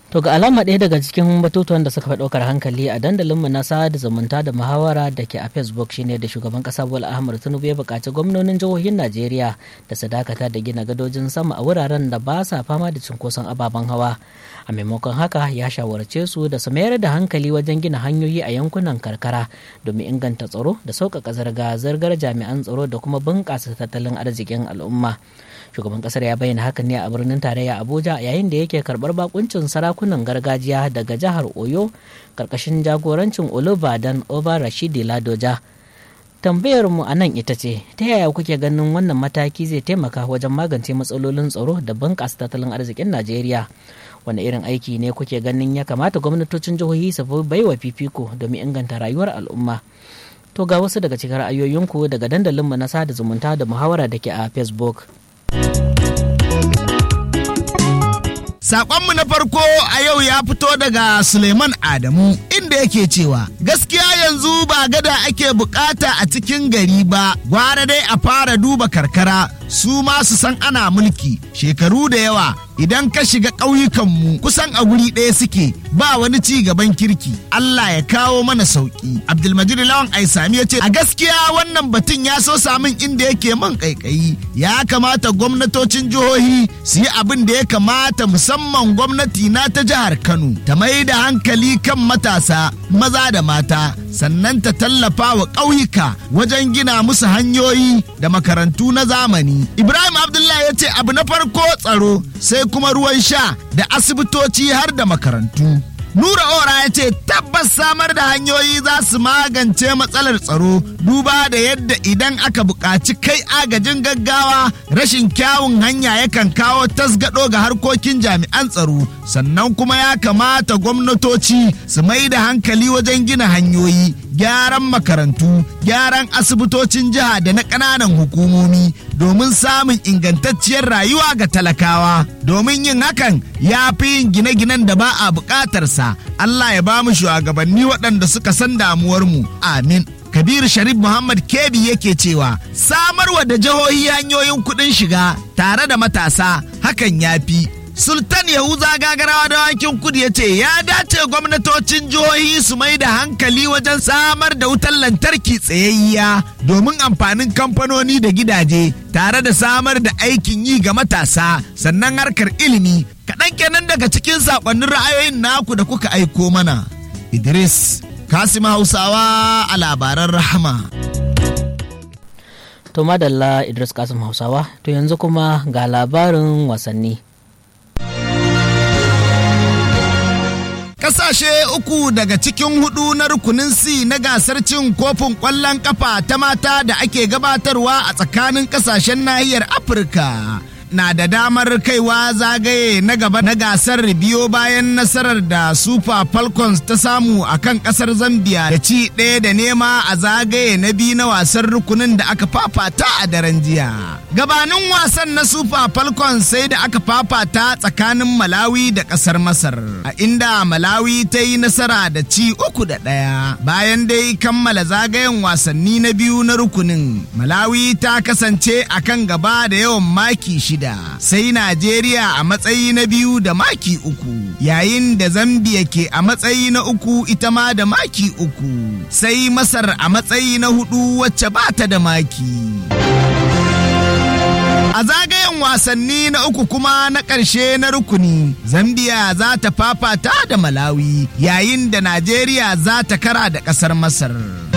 To ga alama ɗaya daga cikin batutuwan da suka fi ɗaukar hankali a dandalinmu na sada zumunta da muhawara da ke a Facebook shine da shugaban ƙasa Bola Ahmed Tinubu ya buƙaci gwamnonin jihohin Najeriya da su dakata da gina gadojin sama a wuraren da ba sa fama da cunkoson ababen hawa. A maimakon haka ya shawarce su da su mayar da hankali wajen gina hanyoyi a yankunan karkara domin inganta tsaro da sauƙaƙa zirga-zirgar jami'an tsaro da kuma bunƙasa tattalin arzikin al'umma. shugaban kasar ya bayyana hakan ne a birnin tarayya abuja yayin da yake karbar bakuncin sarakunan gargajiya daga jihar oyo karkashin jagorancin olubadan oba rashidi ladoja tambayar mu a nan ita ce ta yaya kuke ganin wannan mataki zai taimaka wajen magance matsalolin tsaro da bunƙasa tattalin arzikin najeriya wani irin aiki ne kuke ganin ya kamata gwamnatocin jihohi su baiwa fifiko domin inganta rayuwar al'umma to ga wasu daga cikin ra'ayoyinku daga dandalinmu na sada zumunta da muhawara da ke a facebook Saƙonmu na farko a yau ya fito daga Suleiman Adamu inda yake cewa gaskiya yanzu ba gada ake bukata a cikin gari ba gwara dai a fara duba karkara su ma su san ana mulki shekaru da yawa idan ka shiga ƙauyukanmu kusan a guri ɗaya suke ba wani ci gaban kirki Allah ya kawo mana sauƙi Abdulmajid Lawan Aisami ya ce a gaskiya wannan batun ya so samun inda yake man ƙaiƙayi ya kamata gwamnatocin jihohi su yi abin da ya kamata musamman gwamnati na ta jihar Kano ta mai da hankali kan matasa maza da mata sannan ta tallafa wa ƙauyuka wajen gina musu hanyoyi da makarantu na zamani Ibrahim Abdullahi ya ce abu na farko tsaro sai kuma ruwan sha da asibitoci har da makarantu. Nura Ora ya ce tabbas samar da hanyoyi za su magance matsalar tsaro duba da yadda idan aka buƙaci kai agajin gaggawa rashin kyawun hanya yakan kawo tasgado ga harkokin jami'an tsaro sannan kuma ya kamata gwamnatoci su mai da hankali wajen gina hanyoyi gyaran makarantu gyaran asibitocin jiha da na ƙananan hukumomi domin samun ingantacciyar rayuwa ga talakawa domin yin hakan ya fi yin gine-ginen da ba a buƙatarsa Allah ya ba mu shugabanni waɗanda suka san damuwarmu amin Kabir Sharif Muhammad Kebi yake cewa samarwa da jihohi hanyoyin kuɗin shiga tare da matasa hakan ya fi Sultan Yahuza gagarawa da wankin kudu ya ce ya dace gwamnatocin jihohi su mai da hankali wajen samar da wutar lantarki tsayayya domin amfanin kamfanoni da gidaje tare da samar da aikin yi ga matasa sannan harkar ilimi kaɗan kenan daga cikin saƙonnin ra'ayoyin naku da kuka aiko mana. Idris Kasim Hausawa a labaran rahama. To madalla Idris Kasim Hausawa to yanzu kuma ga labarin wasanni. Kasashe uku daga cikin hudu na rukunin C na gasar cin kofin ƙwallon kafa ta mata da ake gabatarwa a tsakanin kasashen nahiyar Afirka. na da damar kaiwa zagaye na gaba na gasar biyo bayan nasarar da super falcons ta samu a kan kasar zambia da ci ɗaya da nema a zagaye na biyu na wasan rukunin da aka fafata a daren jiya gabanin wasan na super falcons sai da aka fafata tsakanin malawi da kasar masar a inda malawi ta yi nasara da ci uku da ɗaya bayan dai kammala zagayen wasanni na biyu na rukunin malawi ta kasance a kan gaba da yawan maki shida shida sai Najeriya a matsayi na biyu da maki uku yayin da Zambia ke a matsayi na uku ita ma da maki uku sai Masar a matsayi na hudu wacce ba ta da maki. A zagayen wasanni na uku kuma na ƙarshe na rukuni, Zambia za ta fafata da Malawi yayin da Najeriya za ta kara da ƙasar Masar.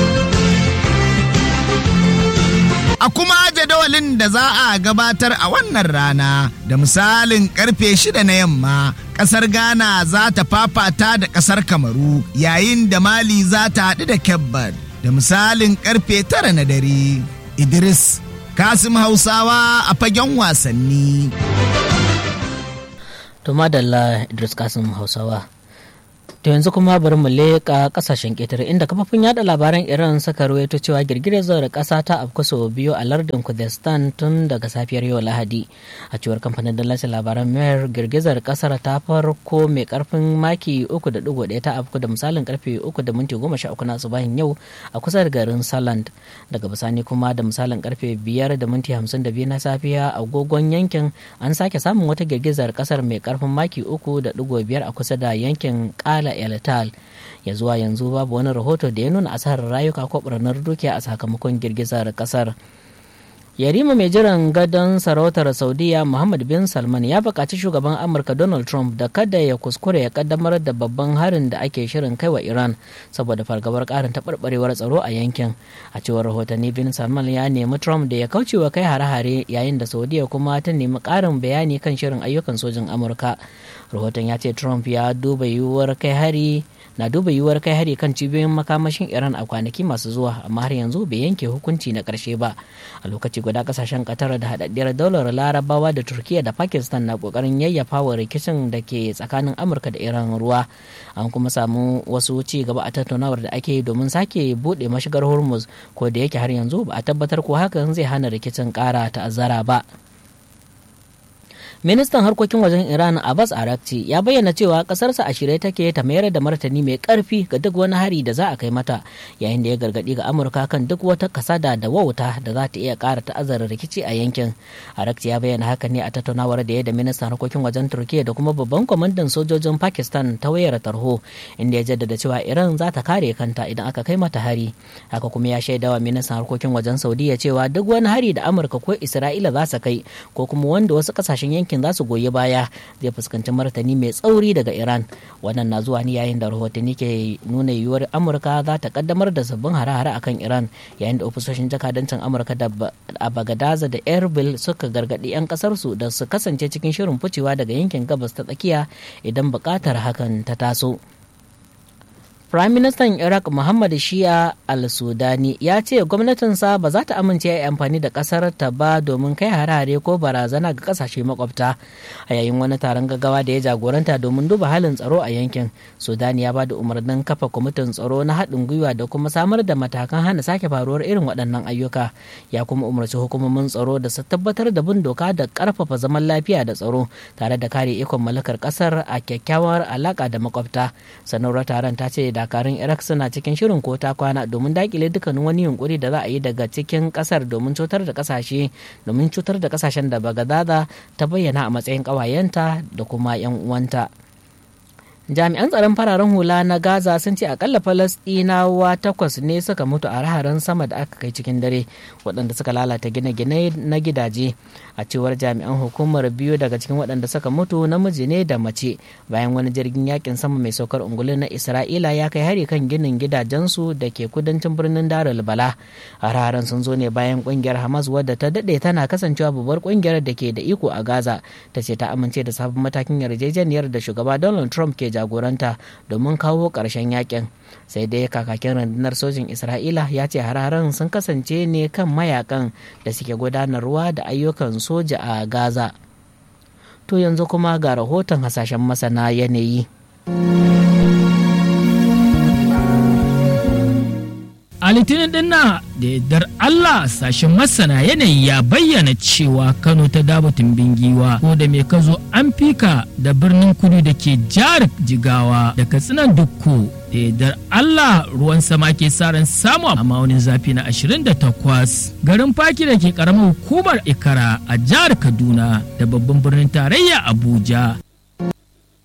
a kuma jadawalin da za a gabatar a wannan rana da misalin karfe shida na yamma kasar ghana za ta fafata da kasar kamaru yayin da mali za ta haɗu da kebbad da misalin karfe tara na dare idris kasim hausawa a fagen wasanni to madalla idris kasim hausawa To yanzu kuma bari mu leƙa ƙasashen ƙetare inda kafafun yada labaran Iran suka rawaito cewa girgizar ƙasa ta afku sau biyu a lardin Kurdistan tun daga safiyar yau Lahadi. A cewar kamfanin dallacin labaran Mer girgizar ƙasar ta farko mai ƙarfin maki 3.1 ta afku da misalin karfe 3 da minti 13 na asubahin yau a kusa da garin Saland. Daga bisani kuma da misalin karfe 5 da minti 52 na safiya a agogon yankin an sake samun wata girgizar ƙasar mai ƙarfin maki 3.5 a kusa da yankin Kala el tal ya zuwa yanzu babu wani rahoto da ya nuna asarar rayuka ko ɓarnar dukiya a sakamakon girgizar kasar yarima mai jiran gadon sarautar saudiya muhammad bin salman ya buƙaci shugaban amurka donald trump da kada ya kuskure ya kaddamar da babban harin da ake shirin kai wa iran saboda fargabar ƙarin taɓarɓarewar tsaro a yankin a cewar rahotanni bin salman ya nemi trump da ya kauce wa kai hare-hare yayin da saudiya kuma ta nemi ƙarin bayani kan shirin ayyukan sojin amurka rahoton ya ce trump ya duba yiwuwar kai hari na duba yiwuwar kai hari kan cibiyoyin makamashin iran a kwanaki masu zuwa amma har yanzu bai yanke hukunci na karshe ba a lokaci guda kasashen qatar da haɗaɗɗiyar daular larabawa da turkiya da pakistan na kokarin yayyafa wa rikicin da ke tsakanin amurka da iran ruwa an kuma samu wasu ci gaba a tattaunawar da ake yi domin sake buɗe mashigar hormuz ko da yake har yanzu ba a tabbatar ko hakan zai hana rikicin ƙara ta'azzara ba ministan harkokin wajen iran abbas arakci ya bayyana cewa kasarsa a shirye take ta mayar da martani mai karfi ga duk wani hari da za a kai mata yayin da ya gargadi ga amurka kan duk wata kasada da wauta da za ta iya kara ta'azzara rikici a yankin arakci ya bayyana haka ne a tattaunawar da ya da ministan harkokin wajen turkiya da kuma babban kwamandan sojojin pakistan ta wayar tarho inda ya jaddada cewa iran za ta kare kanta idan aka kai mata hari haka kuma ya shaidawa ministan harkokin wajen saudiya cewa duk wani hari da amurka ko isra'ila za su kai ko kuma wanda wasu kasashen yankin yankin za su goyi baya zai fuskanci martani mai tsauri daga iran wannan na zuwa ne yayin da rahotanni ke nuna yiwuwar amurka za ta kaddamar da sabbin hare-hare akan iran yayin da ofisoshin jakadancin amurka da a bagadaza da erbil suka gargaɗi 'yan kasarsu da su kasance cikin shirin ficewa daga yankin gabas ta tsakiya idan buƙatar hakan ta taso Prime Minister Iraq Muhammad Shia al-Sudani ya ce gwamnatinsa ba za ta amince ya amfani da kasar ta ba domin kai harare ko barazana ga kasashe makwabta a yayin wani taron gaggawa da ya jagoranta domin duba halin tsaro a yankin. Sudani ya ba da umarnin kafa kwamitin tsaro na haɗin gwiwa da kuma samar da matakan hana sake faruwar irin waɗannan ayyuka. Ya kuma umarci hukumomin tsaro da su tabbatar da bin doka da ƙarfafa zaman lafiya da tsaro tare da kare ikon mallakar ƙasar a kyakkyawar alaƙa da makwabta. Sanarwar taron ta ce da dakarun iraq suna cikin shirin ko ta kwana domin dakile dukkanin wani yunkuri da za a yi daga cikin kasar domin cutar da kasashe domin cutar da kasashen da bagadaza ta bayyana a matsayin kawayenta da kuma yan uwanta jami'an tsaron fararen hula na gaza sun ce akalla falastinawa takwas ne suka mutu a raharin sama da aka kai cikin dare waɗanda suka lalata gine-gine na gidaje a cewar jami'an hukumar biyu daga cikin waɗanda suka mutu namiji ne da mace bayan wani jirgin yakin sama mai saukar ungulu na isra'ila ya kai hari kan ginin gidajensu da ke kudancin birnin darul bala a raharin sun zo ne bayan ƙungiyar hamas wadda ta daɗe tana kasancewa babbar ƙungiyar da ke da iko a gaza ta ce ta amince da sabon matakin yarjejeniyar da shugaba donald trump ke jagoranta domin kawo ƙarshen yakin sai dai kakakin rundunar sojin isra'ila ya ce hararen sun kasance ne kan mayakan da suke gudanarwa da ayyukan soja a gaza to yanzu kuma ga rahoton hasashen masana yanayi a litinin din na da yardar Allah sashen masana yanayi ya bayyana cewa Kano ta dabatun bingiwa ko da mai kazo an fika da birnin kudu da ke jihar jigawa da katsinan dukku da yardar Allah ruwan sama ke ran samu a maunin zafi na 28 garin faki da ke karamar hukumar ikara a jihar kaduna da babban birnin tarayya abuja